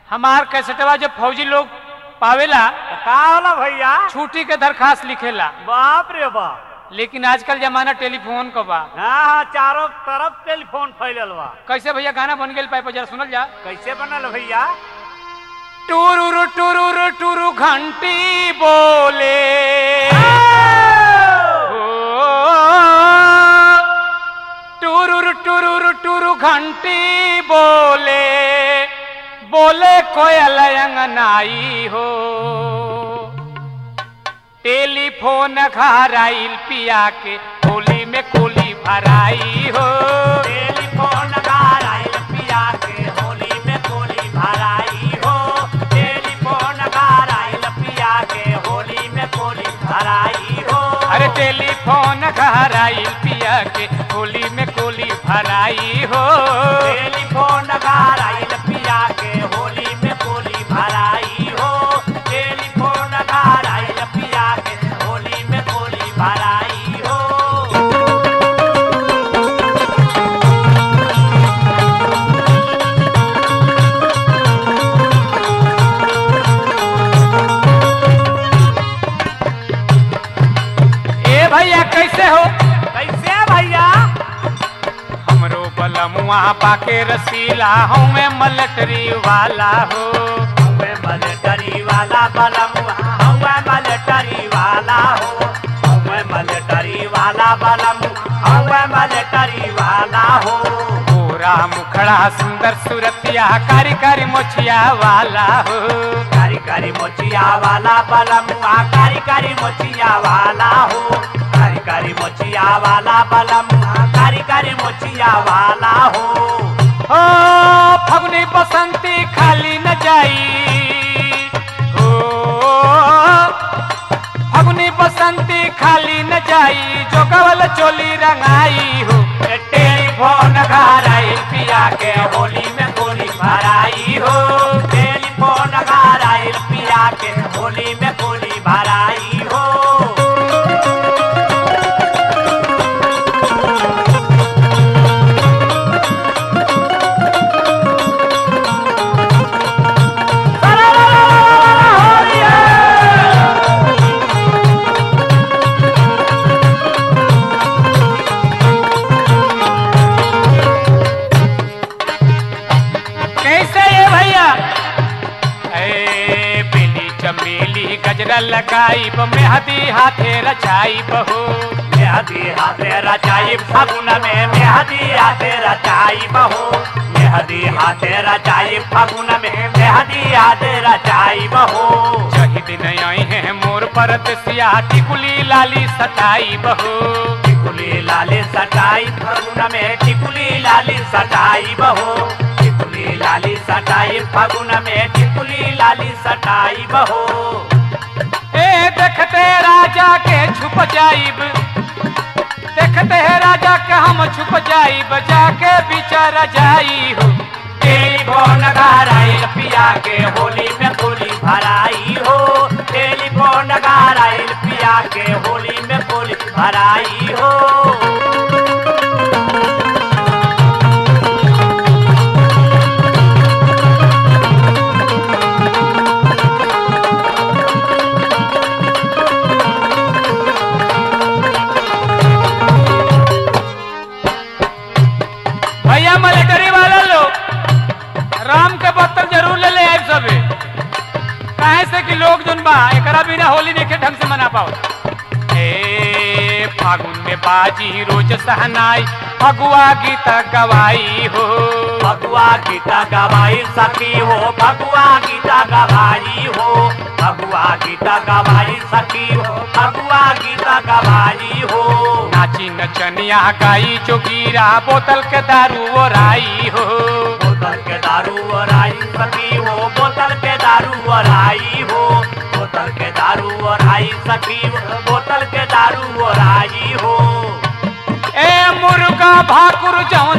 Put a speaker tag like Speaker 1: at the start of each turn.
Speaker 1: हमार कैसेटवा जब फौजी लोग पावेला
Speaker 2: का होला भैया
Speaker 1: छुट्टी के दरखास्त लिखेला
Speaker 2: बाप रे बाप
Speaker 1: लेकिन आजकल जमाना टेलीफोन का बा
Speaker 2: हाँ हाँ चारों तरफ टेलीफोन फैलल बा
Speaker 1: कैसे भैया गाना बन गेल पाइप जरा सुनल जा
Speaker 2: कैसे बनल भैया
Speaker 1: टुरुरु टुरुरु टुरु घंटी बोले टुरुरु टुरुरु टुरु घंटी बोले बोले कोयल अंगनाई हो टेलीफोन घर आइल पिया के होली में कोली भराई हो
Speaker 2: टेलीफोन गार आइल पिया के होली में कोली भराई हो टेलीफोन गार आइल पिया के होली में कोली भराई हो
Speaker 1: अरे टेलीफोन घर आइल पिया के होली में कोली भराई हो
Speaker 2: टेलीफोन गार आइल पिया के होली में कोली भराई हो टेलीफोन गार आइल पिया के होली में कोली भराई हो
Speaker 1: ए भैया कैसे हो
Speaker 2: कैसे भैया
Speaker 1: हमरो बलमुआ पाके रसीला हूँ मैं मलटरी वाला हो
Speaker 2: हमें मलटरी वाला बलमुआ हमें मलटरी वाला हो हमें मलटरी वाला बलमु हमें मलटरी वाला हो
Speaker 1: पूरा मुखड़ा सुंदर सुरतिया कारी कारी मोछिया वाला हो
Speaker 2: कारी कारी मोचिया वाला बलमुआ कारी कारी मोचिया वाला हो कारी कारी मोचिया वाला बलमुआ कारी कारी मोचिया वाला हो
Speaker 1: ओ फगुनी बसंती खाली न जाई ओ फगुनी बसंती खाली न जाई जोगवल चोली रंगाई हो
Speaker 2: टेलीफोन घर आइल पिया के होली में गोली भराई हो टेलीफोन घर आइल पिया के होली में गोली भराई हो
Speaker 1: कैसे ये भैया ए बेली चमेली गजरा लगाई मेहदी हाथे रचाई बहू
Speaker 2: मेहदी हाथे रचाई फगुन में मेहदी हाथे रचाई बहो मेहदी हाथे रचाई फगुन में मेहदी हाथे रचाई बहो
Speaker 1: जही दिन आई है मोर परत सिया टिकुली लाली सताई बहू
Speaker 2: टिकुली लाली सटाई फगुन में टिकुली लाली सटाई बहो टिकुली लाली सटाई फगुन में टिकुली लाली सटाई बहो
Speaker 1: ए देखते राजा के छुप जाइब देखते राजा के हम छुप जाइब जाके बिचारा जाई हो
Speaker 2: टेलीफोन घर आइल पिया के होली में गोली भराई हो टेलीफोन घर आइल पिया के होली में गोली भराई हो
Speaker 1: भैया मिलिट्री वाला लोग राम के बत्तर जरूर ले ले आए सबे काहे से कि लोग जोन बा एकरा बिना होली देखे ढंग से मना पाओ ए फागुन में बाजी रोज सहनाई फगुआ गीत गवाई हो
Speaker 2: भगवा गीता गवाई सखी हो भगवा गीता गवाई हो भगवा गीता गवाई सखी हो भगवा गीता गवाई हो
Speaker 1: नाची नचनिया गाई जोगीरा बोतल के दारू ओराई हो
Speaker 2: बोतल के दारू और आई सखी हो बोतल के दारू और आई हो बोतल के दारू और आई सखी हो बोतल के दारू और आई हो
Speaker 1: ए मुर्गा भाकुर जौन